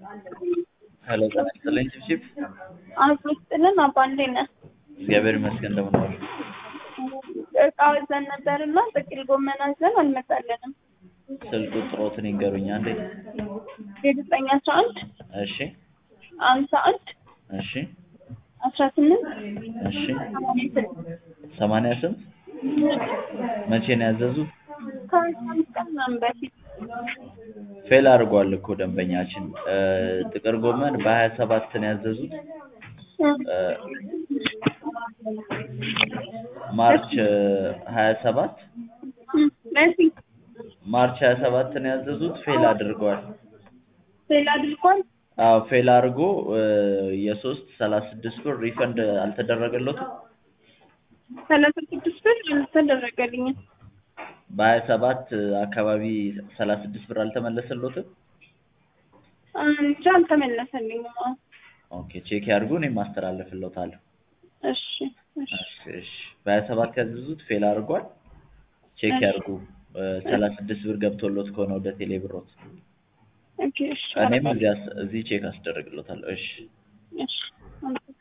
ሄሎ ጤና ይስጥልኝ ቺፕቺፕ አቶ ስጥልን አባ እንዴት ነህ? እግዚአብሔር ይመስገን እንደምን ዋሉ? እቃ አዘን ነበርና ጥቅል ጎመን አዘን አልመጣልንም። ስልክ ቁጥሮትን ይንገሩኝ አንዴ። የዘጠኝ አስራ አንድ እሺ አምሳ አንድ እሺ አስራ ስምንት እሺ ሰማንያ ስድስት ሰማንያ ስንት መቼ ነው ያዘዙት? ከአስራ አምስት ቀን ምናምን በፊት ፌል አድርጓል እኮ ደንበኛችን እ ጥቅል ጎመን በሀያ ሰባት ነው ያዘዙት እ ማርች ሀያ ሰባት በፊት ማርች ሀያ ሰባት ነው ያዘዙት ፌል አድርገዋል። ፌል አድርጓል። አዎ ፌል አድርጎ እ የሶስት ሰላሳ ስድስት ብር ሪፈንድ አልተደረገለትም። ሰላሳ ስድስት ብር አልተደረገልኝም። በሀያ ሰባት አካባቢ ሰላሳ ስድስት ብር አልተመለሰሎትም። እንጃ አልተመለሰልኝም። አዎ። ኦኬ ቼክ ያድርጉ፣ እኔም አስተላልፍልዎታለሁ። እሺ እሺ እሺ እሺ በሀያ ሰባት ያዘዙት ፌል አድርጓል። ቼክ ያድርጉ። ሰላሳ ስድስት ብር ገብቶሎት ከሆነ ወደ ቴሌ ብሮት ኦኬ እሺ እኔም እዚህ አስ- እዚህ ቼክ አስደርግሎታለሁ። እሺ እሺ